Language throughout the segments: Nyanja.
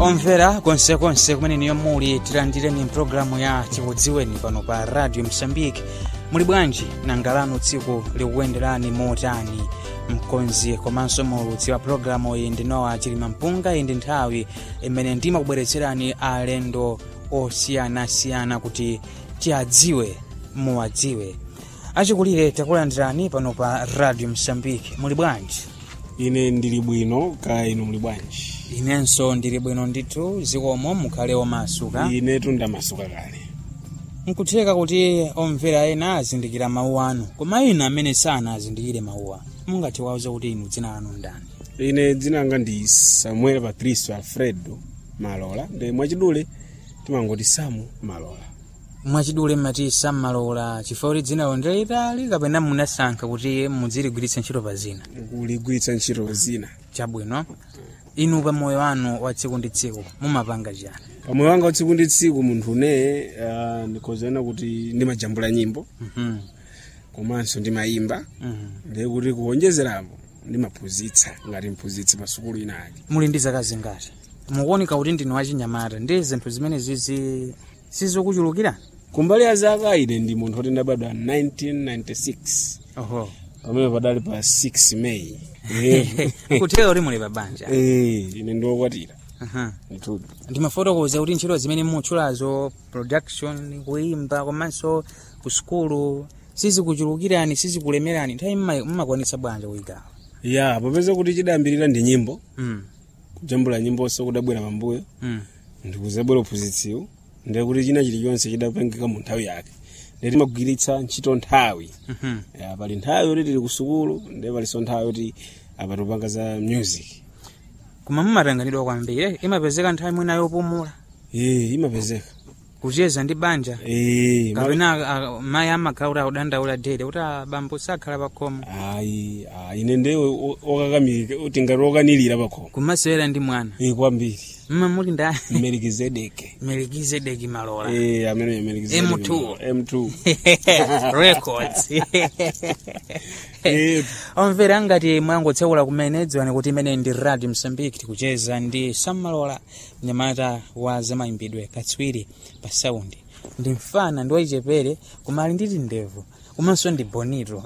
omvera konsekonse kumene niyo muli tilandireni mpulogalamu ya chikudziweni pano pa radio msambiki muli bwanji nangalano tsiku likukuyenderani motani mkonzi komanso mulutsi wa pulogalamu iyi ndinowa chilima mpunga iyi ndi nthawi imene ndimakubweretserani alendo osiyanasiyana kuti tiadziwe muwadziwe achikulire takulandirani pano pa radio msambiki muli bwanji ine ndili bwino kaya inu muli bwanji inenso ndili bwino ndithu zikomo mukhale omasuka inetu ndamasuka kale nkutheka kuti omvera ena azindikira mawu anu koma ina amene sana azindikire mawuwa mungati wauze kuti inu dzina lanu ndani ine dzina langa ndi samuel patricio alfredo malola ndi mwachidule timangoti samu malola mwachidule mmati sammalola chifukwa kuti dzina ndilitali kapena munasankha kuti mudziligwiritsa ntchito pa zina kuligwiritsa ntchito zina chabwino inu pa moyo wanu wa tsiku ndi tsiku mumapanga chani pamoyo wanga utsiku ndi tsiku munthu uneye uh, ndikhozana kuti ndimajambula nyimbo Mhm, komanso ndimayimba mhm. ndiye kuti kuwonjezerapo ndimaphunzitsa ngati mphunzitsi pa sukulu inali muli ndi zaka zingati mukuoneka kuti ndinu wachinyamata ndi zinthu zimene zizi sizokuchulukirani kumbali ya zaka ine ndi munthu oti ndabadwa 1996 oho pamene padali pa 6 May Eh, kutheka kuti muli pa banja eh, ine ndiwokwatira Aha. ndithu ndimafotokoza kuti ntchito zimene mutchulazo production kuimba komanso ku sukulu sizikuchulukirani sizikulemerani nthawi mma- mmakwanitsa bwanja kuyigawa ya popeza kuti chidayambirira ndi nyimbo mm. kujambula nyimboso kudabwera pambuyo mm. ndikuzabwera uphunzitsiwo ndiye kuti china chilichonse chidapangika mu nthawi yake ndiye timagwiritsa ntchito nthawi mhm. ya pali nthawi yoti tili ku sukulu ndiye palinso nthawi yoti apa tupanga za music koma mumatanganidwa kwambiri eh, imapezeka nthawi mwina yopumula eh imapezeka kucheza ndi banja eh ma- kapena ah, mayi amakhala kuti akudandaula dede kuti ah, bambo sakhala pakhomo ayi ayi ine ndiye okakamilika uti ngati okanilira pakhomo kumasewera ndi mwana eh kwambiri mma muli nda melikizedeke melikizedeki malola eh amene melikizedeke M2. m2 records eh omvera ngati mwangotsekula kumene dziwani kuti imene ndi radio msambiki tikucheza ndi sammalola mnyamata wa zamayimbidwe katswiri pa saundi ndi mfana ndi wachichepere koma ali nditi ndevu komanso ndi bonito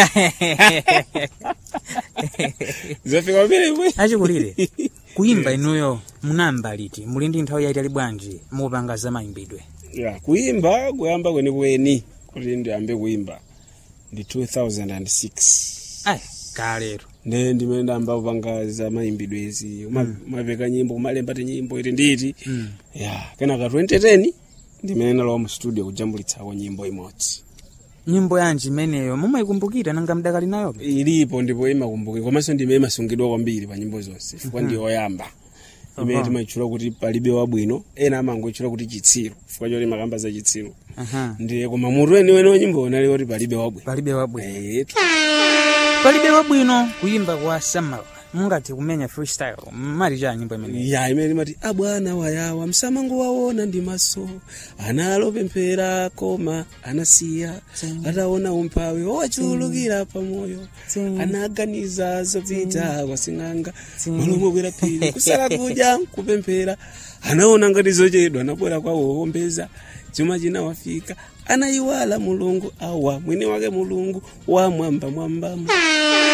zafika pamene mwe achikulire kuyimba inuyo munamba liti muli ndi nthawi yaitali bwanji mupanga zamayimbidwe ya kuimba kuyamba kwenikweni kuti ndiyambe kuimba ndi 2006 ayi kalero nde ndimene ndayamba kupanga za mayimbidwe izi umapeka nyimbo umalemba ti nyimbo iti nditi Mm. ya kenaka 2010 ndimene ndalowa mu studio kujambulitsako nyimbo imodzi nyimbo yanji imeneyo mumayikumbukira nanga mdakali nayobe ilipo ndipo imakumbukira komanso ndimene imasungidwa kwambiri pa nyimbo zonse chifukwa ndi yoyamba imene Aha. timayitchula kuti palibe wabwino ena amangoyitchula kuti chitsiru chifukwa choti makamba za chitsiru Aha. ndiye koma mutu weniweni wa nyimbo unali kuti palibe wabwino palibe wabwino Eh, palibe wabwino kuyimba kwa sammalola mungati kumenya freestyle mali cha nyimbo imene ya imene imati abwana wayawa msamango waona ndi maso analopemphera koma anasiya ataona umphawi owachulukira pamoyo anaganiza zopita kwasing'anga malomwe kwera phiri kusala kudya kupemphera anaona ngati zochedwa anabwera kwawo wowombeza chuma chinawafika anayiwala mulungu awa mwini wake mulungu wa mwamba mwambamo